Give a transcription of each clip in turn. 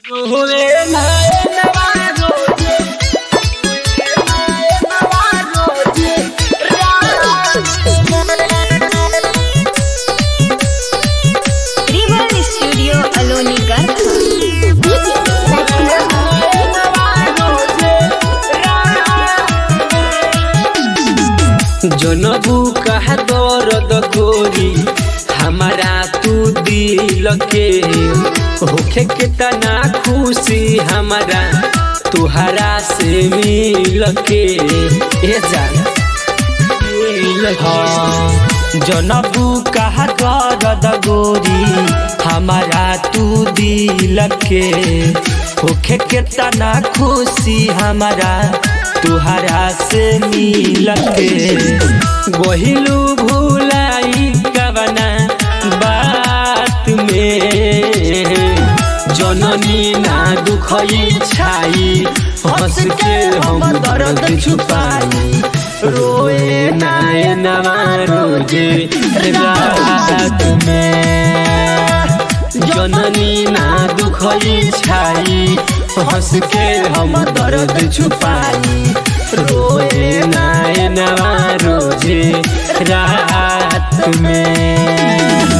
Rival Studio Aloni Garkha. जनबू कहा दर्द गोरी हमारा तू दिल के होखे के तना खुशी हमारा तुहरा से मिल के ए जान हाँ, जनबू कहा दर्द गोरी हमारा तू दिल के होखे के तना खुशी हमारा तुहरा से मिल के गोहिलू भूलाई कवना बात में जननी ना दुखई छाई हंस के हम दर्द छुपाई रोए नाय नवा रोजे रात में जननी ना दुखई छाई हंस के हम दर्द छुपाई रोए नाय नवा रोजे रात में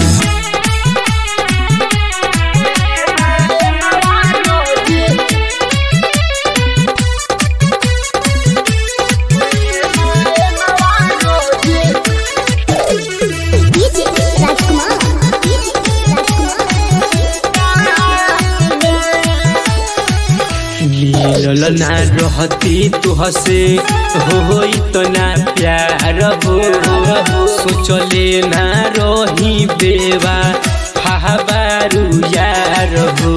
मिलल ना रहती तुहसे हो इतना प्यार हो सोचले ना रही बेवा हाबारू यार हो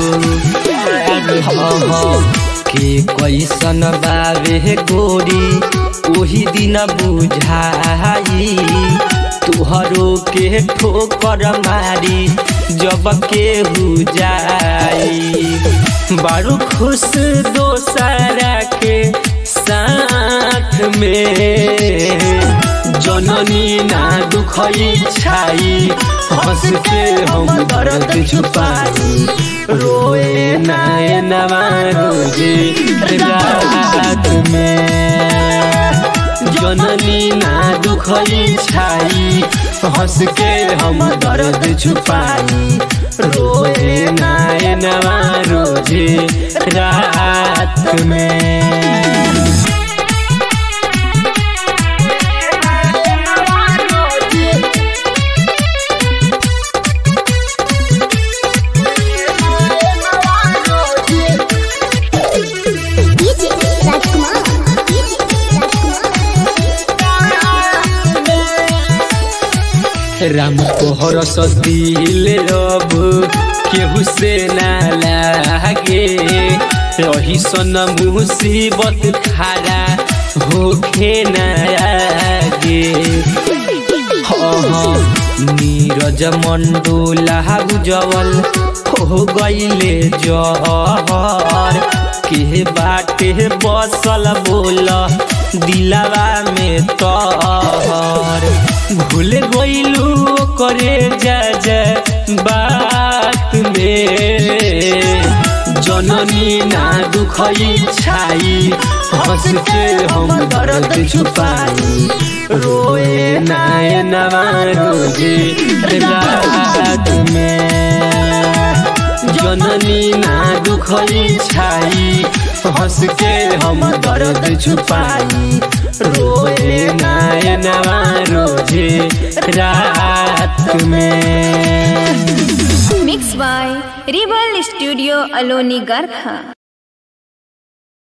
के कैसन बावे गोरी ओही दिन बुझाई तुहरो के ठोकर मारी जब के हो जाई बारू खुश दोसरा के साथ में जननी ना दुखई छाई हंस के हम दर्द छुपाई रोए नाय नवा रोजे रात में जननी ना दुखई छाई हंस के हम दर्द छुपाई रोए नाय नवा रोजे रात में राम कोहर दिल रब केहू से ना लागे रही सन मुसीबत खारा होखे ना आगे हाँ, नीरज मंडोला उजवल हो गईले जहर के बाटे बसल बोल दिलावा में तहर भूल गईलू करे जा जा बात में जननी ना दुखई छाई हंस के हम दर्द छुपाई रोए नाय नवा रोजे रात में जननी ना दुखई छाई हंस के हम दर्द छुपाई रोए नाय नवा रोजे रात में Mixed by Rival Studio Aloni Garkha.